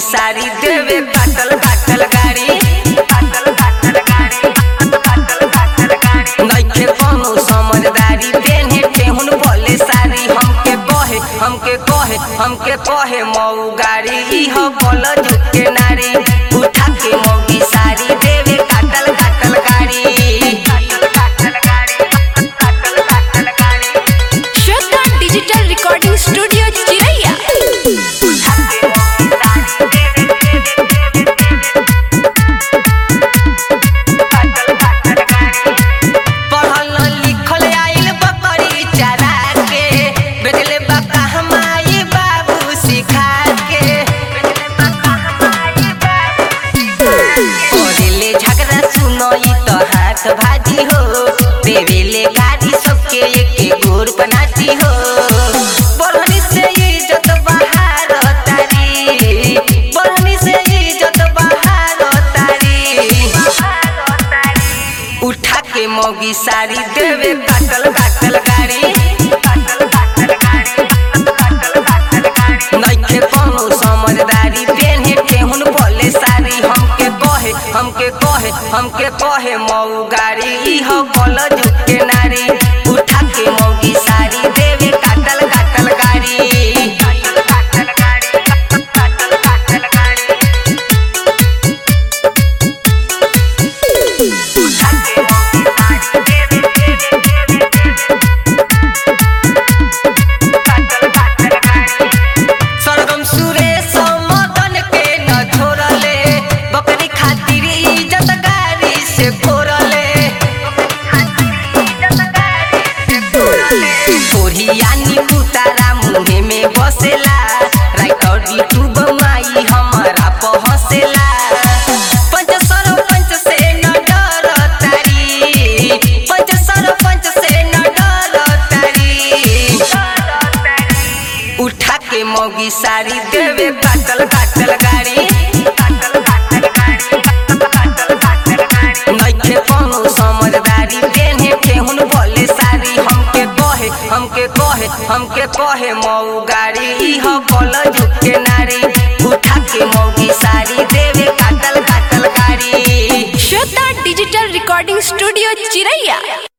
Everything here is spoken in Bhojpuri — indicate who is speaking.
Speaker 1: सारी देवे काटल काटल गाड़ी नइखे कोनो समझदारी पेन्हे टेहुन बोले सारी हमके कहे हमके कहे हमके कहे मऊ गाड़ी इह बोल झुके नारी उठा के मौगी सारी देवे काटल काटल गाड़ी
Speaker 2: श्रद्धा डिजिटल रिकॉर्डिंग स्टूडियो चिरैया
Speaker 1: पढ़ल लिखल आइल बकरी चरा के बेटले बापा हमारी बाबू सिखा के करेले झगड़ा सुनई तो हाथ भाजी हो देवेले गाड़ी सबके एके गोर बनाती हो बढ़नी से इज्जत बहार तारी बढ़नी से इज्जत बहार तारी उठा के मौगी सारी देवे काटल काटल गाड़ी नइखे कोनो समझदारी पेन्हे केहुन बोले सारी हमके कहे हमके कहे हमके कहे मऊ गाड़ी इह बोल झुके नारी उठा के मौगी सारी देवे काटल काटल गाड़ी सरगम सुरेश मदन के न छोड़ले बकरी खातिर इज्जत गाड़ी से फोड़ले ओढ़ियानी पुतारा मुहे में बसेला राइटर यूट्यूब माई हमारा पहसेला पंच सरपंच से न डर तारी पंच सरपंच से न डर तारी उठा के मौगी सारी देवे काटल काटल गाड़ी नइखे कोनो समझदारी पेन्हे केहुन बोले सारी हमके कहे हमके कहे हमके कहे मऊ गाड़ी इह बोल झुके नारी उठा के मौगी सारी देवे काटल काटल गाड़ी
Speaker 2: श्रद्धा डिजिटल रिकॉर्डिंग स्टूडियो चिरैया